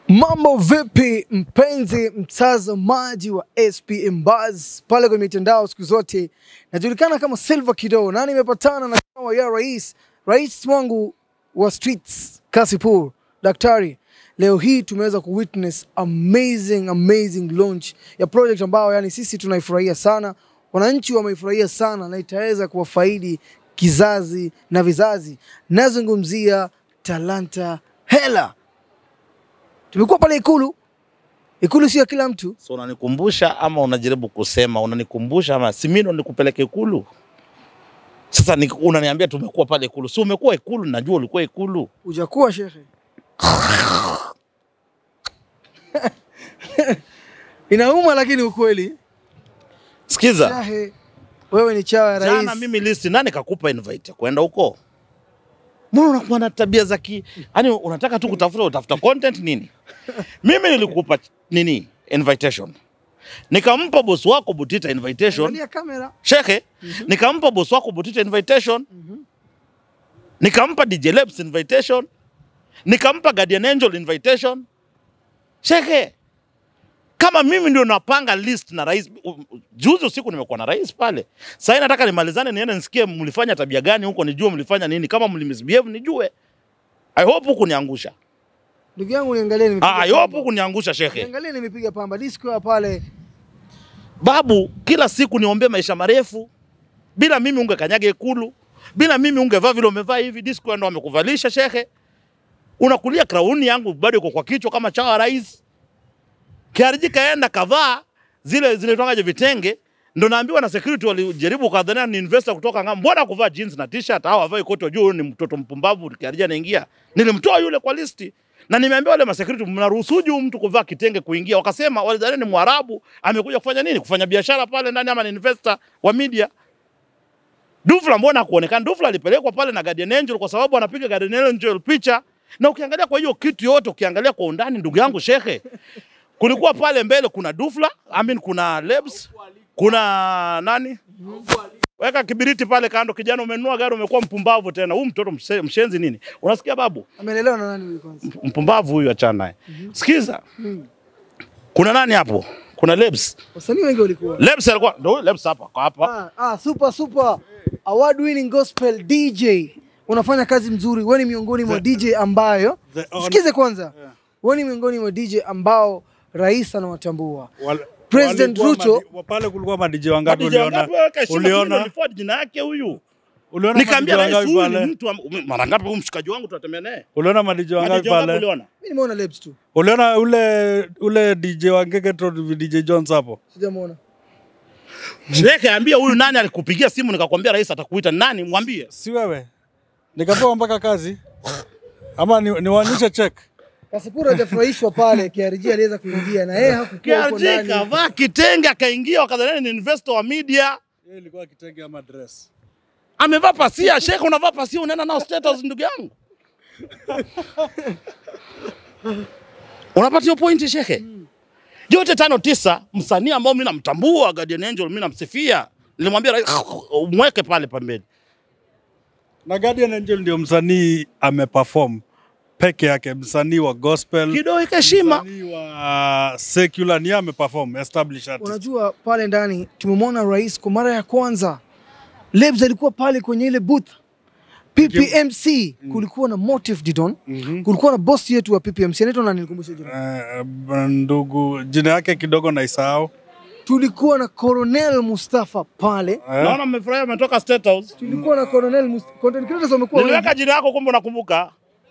Mambo vipi mpenzi mtazamaji wa SPM Buzz pale kwenye mitandao siku zote najulikana kama Silva Kido na nimepatana na kawa ya rais rais wangu wa streets Kasipur daktari leo hii tumeweza ku witness amazing amazing launch ya project ambayo yani sisi tunaifurahia sana wananchi wameifurahia sana na itaweza kuwafaidi kizazi na vizazi nazungumzia talanta hela tumekuwa pale Ikulu. Ikulu sio ya kila mtu. So unanikumbusha ama unajaribu kusema unanikumbusha ama si mimi ndo nikupeleke Ikulu? Sasa ni, unaniambia tumekuwa pale Ikulu. Si umekuwa Ikulu, najua ulikuwa Ikulu. Hujakuwa shekhe. Inauma lakini ukweli. Sikiza, Shahe, wewe ni chawa ya rais. jana mimi list, nani kakupa invite ya kwenda huko? Mbona unakuwa na tabia za ki, yani unataka tu kutafuta utafuta content nini? Mimi nilikupa nini invitation, nikampa boss wako Butita invitation Angalia kamera. shekhe, nikampa boss wako Butita invitation, nikampa DJ Labs invitation, nikampa Guardian Angel invitation. Shekhe, kama mimi ndio napanga list na rais, u- u- juzi usiku nimekuwa na rais pale. Sasa nataka nimalizane, niende nisikie mlifanya tabia gani huko, nijue mlifanya nini, kama mlimisbehave nijue. I hope huku niangusha. Ndugu yangu niangalie nimepiga. Ah, I hope pamba. huku niangusha shekhe. Niangalie nimepiga pamba. Disco ya pale. Babu, kila siku niombee maisha marefu. Bila mimi ungekanyaga Ikulu, bila mimi ungevaa vile umevaa hivi. Disco ndo amekuvalisha shekhe, unakulia krauni yangu bado iko kwa kichwa kama chawa rais. KRG kaenda kavaa zile zile tongaje vitenge, ndo naambiwa na security walijaribu kadhania ni investor kutoka ng'ambo. Mbona kuvaa jeans na t-shirt au avae koti juu? Ni mtoto mpumbavu. KRG anaingia, nilimtoa yule kwa listi na nimeambia wale masecurity, mnaruhusuje huyu mtu kuvaa kitenge kuingia? Wakasema walidhani ni Mwarabu amekuja kufanya nini, kufanya biashara pale ndani, ama ni investor wa media. Dufla mbona hakuonekana? Dufla alipelekwa pale na Guardian Angel kwa sababu anapiga Guardian Angel picha, na ukiangalia kwa hiyo kitu yote, ukiangalia kwa undani, ndugu yangu shekhe, kulikuwa pale mbele kuna Dufla, I mean kuna Lebs, kuna nani Weka kibiriti pale kando, kijana, umenunua gari, umekuwa mpumbavu tena. Huyu mtoto mse- mshenzi nini? Unasikia babu? Amelelewa na nani huyu kwanza? Mpumbavu huyu, achana naye. Sikiza, kuna nani hapo? Kuna Lebs. Wasanii wengi walikuwa. Lebs alikuwa ndio huyu Lebs hapa, kwa hapa. Ah, ah, super super award winning gospel DJ. Unafanya kazi mzuri. Wewe ni miongoni mwa DJ ambayo the on- sikize kwanza. Wewe ni miongoni mwa DJ ambao rais anawatambua. Wal- President walikuwa Ruto- madi- pale kulikuwa madiji wangapi Madija uliona? wangapi weka heshima kile Uliona? niliford jina yake huyu. Uliona Nikamwambia madiji rais wangapi huyu ni pale? mtu am- mara ngapi huyu mshikaji wangu tunatembea naye? Uliona madiji wangapi Madija wangapi pale? uliona? Mimi nimeona Lebs tu. Uliona ule ule DJ wa Ngeketro DJ Jones hapo? Sijamuona. Sheke ambia huyu nani alikupigia simu nikakwambia rais atakuita nani mwambie. Si wewe? Nikapewa mpaka kazi. Ama ni, niwaonyeshe check. Kasipura hajafurahishwa pale, KRG aliweza kuingia na yeye hakukuwa huko KRG ndani. kavaa kitenge akaingia wakadhani ni investor wa media. Yeye ilikuwa kitenge ama dress. Amevaa pasia, sheke unavaa pasia unaenda nao State House ndugu yangu. Unapata hiyo pointi sheke? Yote tano tisa, msanii ambao mimi namtambua Guardian Angel, mimi namsifia. Nilimwambia rais mweke pale pembeni. Na Guardian Angel ndio msanii ameperform peke yake, msanii wa gospel, Kidogo heshima. msanii wa secular, ni yeye ameperform established artist. Unajua pale ndani tumemwona rais kwa mara ya kwanza. Lebs alikuwa pale kwenye ile booth. PPMC kulikuwa na Motive Didon. Kulikuwa na boss yetu wa PPMC anaitwa nani nikumbushe jina. Eh, ndugu jina yake kidogo naisahau. Tulikuwa na Colonel Mustafa pale. Eh, Naona mmefurahia umetoka State House. Tulikuwa na Colonel Mustafa. Content creators wamekuwa wengi. Niliweka jina yako kumbe unakumbuka.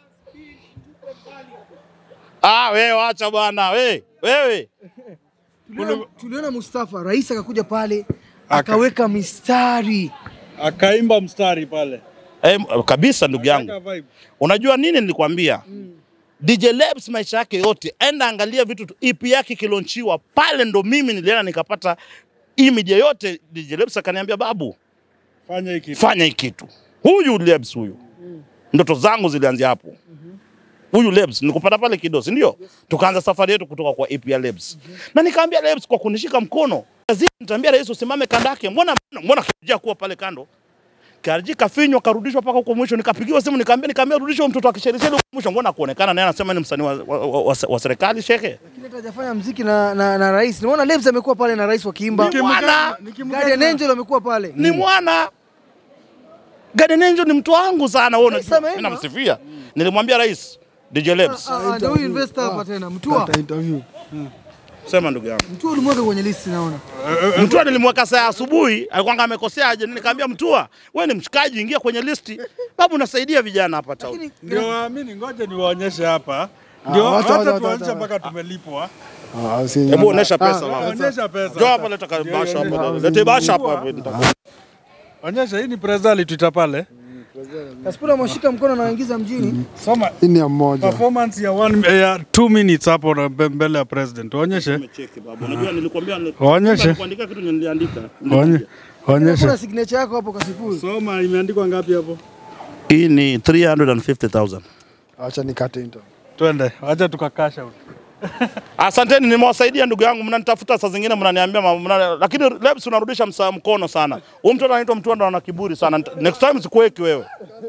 Ah, wewe wacha bwana, we, wewe. Tuliona, tuliona Mustafa rais akakuja pale akaweka mistari. akaimba mstari pale. Eh, kabisa ndugu yangu. Aka vibe. Unajua nini nilikwambia? DJ Lebs maisha yake yote, enda angalia vitu tu. EP yake kilonchiwa pale, ndo mimi nilienda nikapata hii media yote. DJ Lebs akaniambia babu, Fanya hiki. fanya hii kitu. Huyu Lebs huyu, ndoto zangu zilianzia hapo. Huyu Lebs nikupata pale Kidosi, ndio tukaanza safari yetu kutoka kwa EP ya Lebs, na nikaambia Lebs kwa kunishika mkono, lazima nitaambia rais usimame kando yake. Mbona mbona kijia kuwa pale kando KRG kafinywa karudishwa mpaka huko mwisho, nikapigiwa simu nikaambia, nikaambia rudishwa mtoto wa kisheriseri huko mwisho, mbona kuonekana naye anasema ni msanii wa, wa, wa, wa, wa serikali shekhe. Lakini hata hajafanya mziki na, na, na rais. Nimeona Lebs amekuwa pale na rais wakiimba. Ni mwana Guardian Angel amekuwa pale. ni mwana Garden Angel ni mtu wangu sana, wewe Rais unajua, ameimba. mimi namsifia. Nilimwambia rais DJ Lebs, Ah, ah, Ndio huyu investor hapa tena. Mtua. interview. sema ndugu yangu. Mtua ulimweka kwenye list naona. Mtua nilimweka saa asubuhi, alikuwa amekosea aje, nikaambia Mtua, wewe ni mshikaji, ingia kwenye listi. Babu, unasaidia vijana hapa town. Lakini Ndio waamini, ngoja niwaonyeshe hapa. Ndio wacha, hata wacha, wacha, tuonyeshe wacha. mpaka tumelipwa. Ah, si Hebu onesha pesa Ah, baba. Onyesha pesa. Njoo hapa leta kabasha hapa. Leta basha hapa. Onyesha hii ni presa alituita pale. Kaspura ameshika mkono na waingiza mjini. Soma hii ni ya mmoja. performance ya one, ya two minutes hapo na mbe- mbele ya president. Onyeshe. Nimecheki baba. Unajua nilikwambia Waonyeshe. kuandika kitu niliandika. Onye- Onyeshe. Kuna signature yako hapo Kasipul. Soma imeandikwa ngapi hapo? Hii ni 350,000. Acha nikate interview. Twende. Acha tukakasha out. Asanteni, nimewasaidia ndugu yangu, mnanitafuta saa zingine mnaniambia ma- mna, lakini Lebs unarudisha msa mkono sana. Huyu mtoto anaitwa Mtwanda ana kiburi sana. Nita- Next time sikuweki wewe.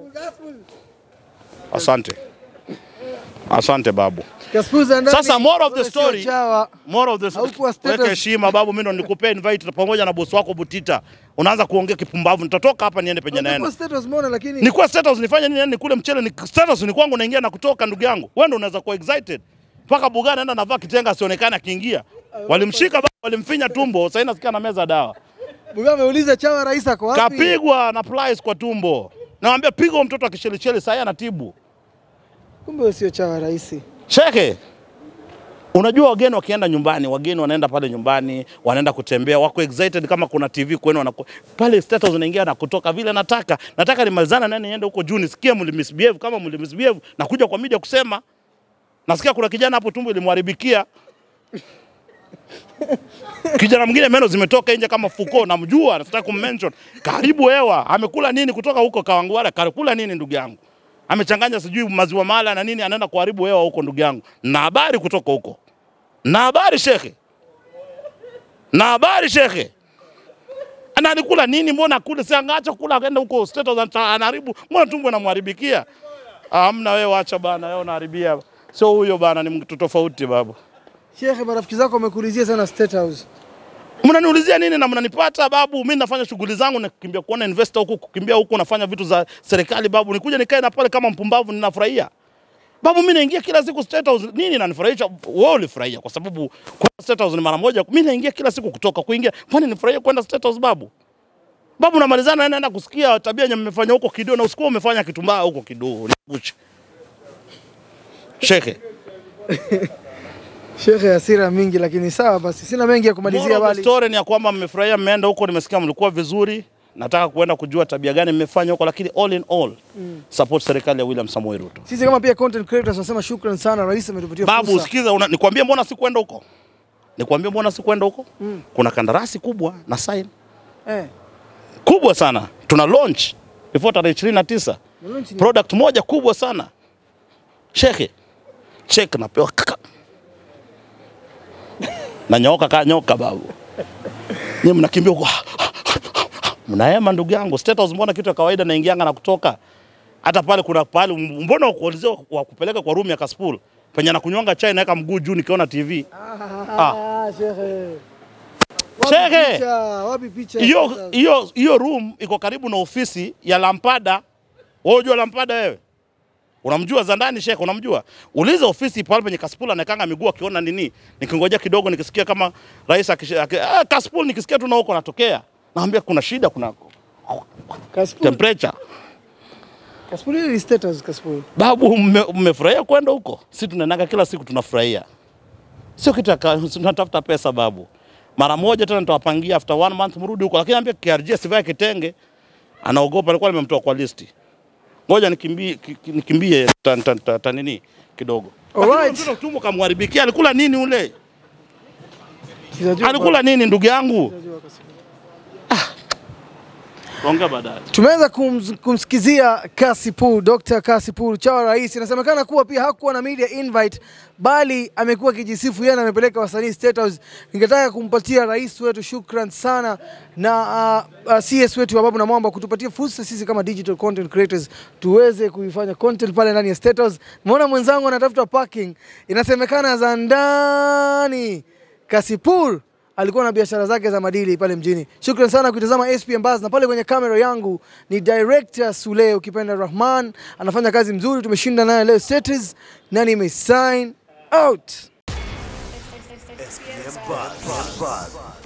Asante. Asante babu. Kaspul za ndani. Sasa more of the wewe sio story. chawa. More of this. Haukuwa status. Weka heshima babu, mimi ndo nikupea invite pamoja na bosi wako Butita. Unaanza kuongea kipumbavu, nitatoka hapa niende penye naenda. Kwa status umeona lakini Nikuwa status nifanye nini? Yani nikule mchele ni status ni kwangu naingia na kutoka ndugu yangu. Wewe ndio unaweza kuwa excited. Mpaka Bugana naenda navaa kitenga asionekane akiingia. Walimshika baba, walimfinya tumbo, sasa nasikia na meza dawa. Buga ameuliza chawa rais ako wapi? Kapigwa na plies kwa tumbo. Nawambia piga huyo mtoto akishelicheli sasa anatibu. Kumbe wewe sio chawa rais. Sheke, unajua wageni wakienda nyumbani, wageni wanaenda pale nyumbani, wanaenda kutembea, wako excited kama kuna TV kwenu wanaku... pale status unaingia na kutoka vile nataka. Nataka nimalizana nani niende huko juu nisikie mlimisbehave kama mlimisbehave na kuja kwa media kusema. Nasikia kuna kijana hapo tumbo ilimharibikia. Kijana mwingine meno zimetoka nje kama fuko, namjua, nataka kummention. Karibu hewa, amekula nini kutoka huko Kawangware? Kakula nini ndugu yangu? Amechanganya sijui maziwa mala na nini, anaenda kuharibu hewa huko ndugu yangu. Na habari kutoka huko. Na habari shekhe. Na habari shekhe. Ana alikula nini? Mbona kule si angaacha kula akaenda huko State House anta- anaharibu. Mbona tumbo inamharibikia? Ah, Hamna wewe, acha bana, wewe unaharibia. Sio huyo bana, ni mtu tofauti babu. Shekhe, marafiki zako wamekulizia sana State House. Mnaniulizia nini na mnanipata babu? Mimi nafanya shughuli zangu, nakimbia kuona investor huku, kukimbia huku, nafanya vitu za serikali babu. Nikuja nikae na pale kama mpumbavu, ninafurahia babu. Mimi naingia kila siku State House, nini nanifurahisha? Wewe ulifurahia kwa sababu kwenda State House ni mara moja. Mimi naingia kila siku kutoka kuingia, kwani nifurahia kwenda State House babu? Babu, namalizana naenda kusikia tabia yenye mmefanya huko Kidoo, na usiku umefanya kitu mbaya huko Kidoo, nikuche shekhe. Shekhe, hasira mingi, lakini sawa basi, sina mengi ya kumalizia Moral of the bali story ni ya kwamba mmefurahia, mmeenda huko, nimesikia mlikuwa vizuri. Nataka kuenda kujua tabia gani mmefanya huko, lakini all in all support serikali ya William Samoei Ruto. sisi kama pia content creators tunasema shukran sana, rais ametupatia Babu, fursa. sikiza, una- nikwambie mbona sikwenda huko, nikwambie mbona sikwenda huko. Kuna kandarasi kubwa na sign Eh, kubwa sana, tuna launch before tarehe 29 na launch ni- product moja kubwa sana shekhe, check napewa kaka na nyoka kaa nyoka babu, nyie mnakimbia huko mnahema ndugu yangu. State House mbona kitu ya kawaida, naingianga na kutoka. Hata pale kuna pale, mbona wakuulizia wa kupeleka kwa room ya Kaspool penye anakunywanga chai naweka mguu juu nikiona TV. Ah, shekhe. Wapi Shekhe! picha? Wapi picha? ya Hiyo State House? hiyo hiyo room iko karibu na ofisi ya Lampada. Wewe unajua Lampada wewe? Unamjua za ndani Sheikh, unamjua? Uliza ofisi pale penye Kaspool anakanga miguu akiona nini. Nikingoja kidogo nikisikia kama rais akish- aki- ah, Kaspool nikisikia tu na huko natokea. Naambia kuna shida, kuna Kasipul. temperature. Kasipul hili ni State House, Kasipul. Babu, mme- mmefurahia kwenda huko? Si tunaendaga kila siku tunafurahia, sio kitu ya ka- tunatafuta pesa babu. Mara moja tena nitawapangia after one month mrudi huko, lakini ambia KRG asivae kitenge, anaogopa. Alikuwa nimemtoa kwa listi, ngoja nikimbie, ki- ki- nikimbie ta, ta, ta, ta, nini kidogo. Lakini Alright. mtoto tumbo kamharibikia. Alikula nini ule? Sijajua Alikula nini ndugu yangu? Sijajua Kasipul. Ongea baadaye. Tumeweza kumz- kumsikizia Kasipul, Dr. Kasipul Chawa Rais. Inasemekana kuwa pia hakuwa na media invite, bali amekuwa akijisifu yeye na amepeleka wasanii State House. Ningetaka kumpatia rais wetu shukran sana na uh, uh, CS wetu wa Babu na Mwamba kutupatia fursa sisi kama digital content creators tuweze kuifanya content pale ndani ya State House. Muona mwenzangu anatafuta parking, inasemekana za ndani. Kasipul alikuwa na biashara zake za madili pale mjini. Shukran sana kuitazama SP Mbaz, na pale kwenye kamera yangu ni director Sule, ukipenda Rahman, anafanya kazi mzuri. Tumeshinda naye leo setters na nime sign out. SPM Buzz.